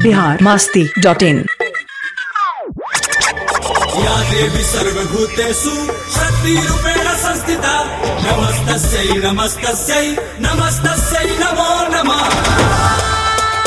Bihar Masti dot in या देवी सर्वभूतेषु शक्तिरूपेण संस्थिता नमस्तस्यै नमस्तस्यै नमस्तस्यै नमो नमः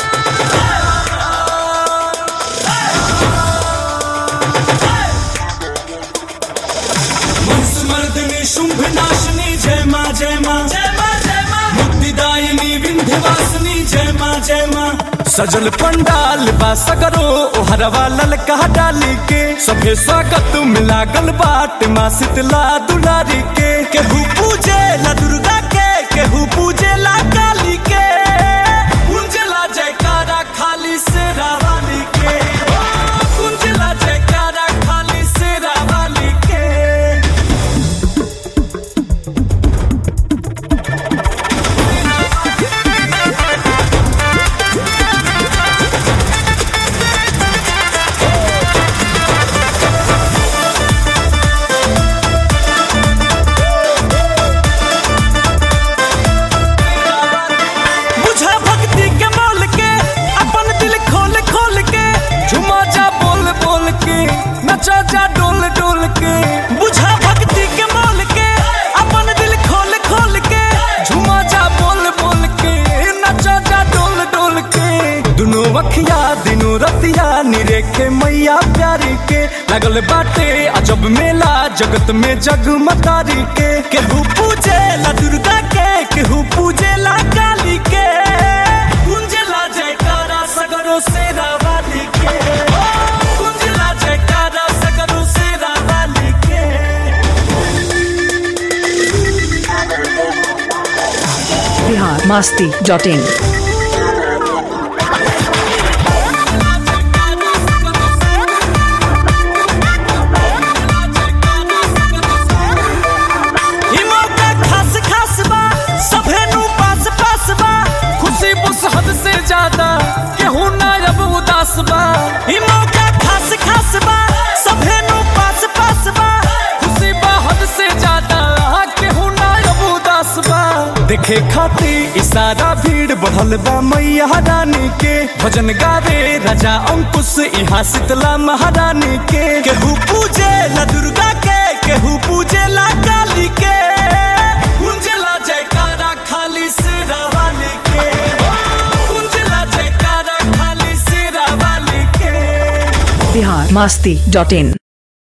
मंसमर्दिनी शुंभ नाशिनी जय माँ जय माँ जय माँ जय माँ मुक्तिदायिनी विंध्यवासिनी जय माँ जय माँ सजल पंडाल बा सगरो ओहरवा ललका डाली के सभे स्वागत मिला गल बाट माँ शीतला दुलारी के केहू पूजे ला दुर्गा के केहू पूजे ला काली के कुंजला जयकारा खाली से रावाली के ओ, कुंजला जयकारा खाली से रावाली के बुझा भक्ति के मोल के अपन दिल खोल खोल के झुमा जा बोल बोल के नचा जा डोल डोल के बुझा भक्ति के मोल के अपन दिल खोल खोल के झुमा जा बोल बोल के नचा जा डोल डोल के दुनो अखिया दिनो रतिया निरेखे मैया प्यारी के लगल बाटे अजब मेला जगत में जगमतारी के केहू पूजे ला दुर्गा के केहू पूजे ला काली के कुंजला जयकारा सगरो से रावाली के ओ, कुंजला जयकारा सगरो से रावाली के बिहार मास्ती डॉट इन ई मौका खास खास बा सभे नु पास पास बा खुशी बुस हद से ज्यादा केहू ना अब उदास बा ई मौका खास खास बा सभे नु पास पास बा खुशी बा हद से ज्यादा केहू ना अब उदास बा देखे खाती इशारा भीड़ बढ़ल बा मैया रानी के भजन गावे राजा अंकुश यहाँ शीतला महारानी के केहू पूजे ला दुर्गा के केहू पूजे ला काली के कुंजला जयकारा खाली सिरा वाली के कुंजला जयकारा खाली सिरा वाली के बिहार मास्ती डॉट इन